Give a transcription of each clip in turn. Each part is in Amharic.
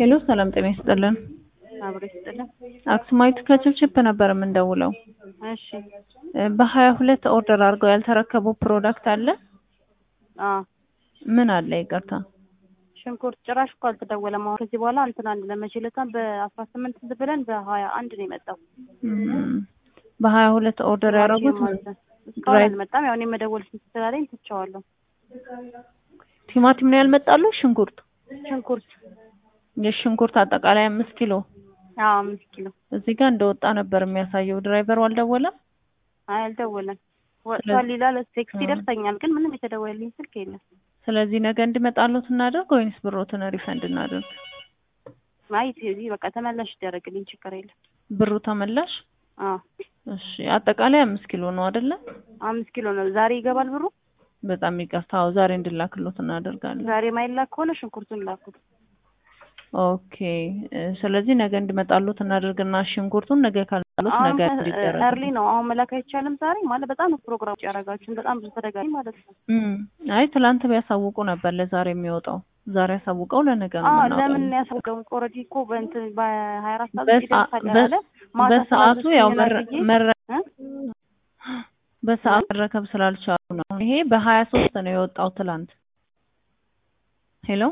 ሄሎ ሰላም ጤና ይስጥልን። አብሮ ይስጥልን። አክሱማዊት ከችፕችፕ ነበር የምንደውለው። እሺ በሀያ ሁለት ኦርደር አድርገው ያልተረከቡ ፕሮዳክት አለ? አዎ ምን አለ? ይቅርታ ሽንኩርት ጭራሽ እኮ አልተደወለም። አሁን ከዚህ በኋላ እንትን አንድ ለመቼ ዕለታም በአስራ ስምንት ብለን በሀያ አንድ ነው የመጣው። እም፣ በሀያ ሁለት ኦርደር ያደረጉት እስካሁን አልመጣም። ያው እኔ መደወል ስላለኝ ትቼዋለሁ። ቲማቲም ነው ያልመጣሉ? ሽንኩርት ሽንኩርት የሽንኩርት አጠቃላይ አምስት ኪሎ አዎ አምስት ኪሎ እዚህ ጋር እንደወጣ ነበር የሚያሳየው። ድራይቨሩ አልደወለም? አይ አልደወለም። ወጥቷል ይላል። ቴክስት ይደርሰኛል፣ ግን ምንም የተደወለልኝ ስልክ የለም። ስለዚህ ነገ እንዲመጣሉት እናደርግ ወይንስ ብሮትን ሪፈንድ እናደርግ? አይ እዚህ በቃ ተመላሽ ይደረግልኝ፣ ችግር የለም። ብሩ ተመላሽ? አዎ እሺ። አጠቃላይ አምስት ኪሎ ነው አይደለ? አምስት ኪሎ ነው። ዛሬ ይገባል ብሩ? በጣም ይቅርታ። አዎ ዛሬ እንድላክሎት እናደርጋለን። ዛሬ ማይላክ ከሆነ ሽንኩርቱን ላኩት። ኦኬ። ስለዚህ ነገ እንዲመጣሉት እናደርግና ሽንኩርቱን ነገ ካልመጣሉት ነገ እንዲደረግ እርሊ ነው አሁን መላክ አይቻልም። ዛሬ ማለት በጣም ፕሮግራም ያደረጋችሁን በጣም ብዙ ተደጋጋሚ ማለት ነው። እም፣ አይ ትላንት ቢያሳውቁ ነበር ለዛሬ የሚወጣው። ዛሬ ያሳውቀው ለነገ ነው አዎ የምናወጣው። ለምን ያሳውቀው? ኦልሬዲ እኮ በእንትን በሀያ አራት ሰዓት በሰ- ይደርሳል በ- ያለ ማታ በሰዓቱ ያው መረ- ስላልኩኝ መረ- እ? በሰዓት መረከብ ስላልቻሉ ነው። ይሄ በሀያ ሶስት ነው የወጣው ትላንት። ሄሎ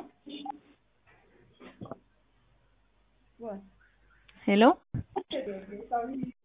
ሄሎ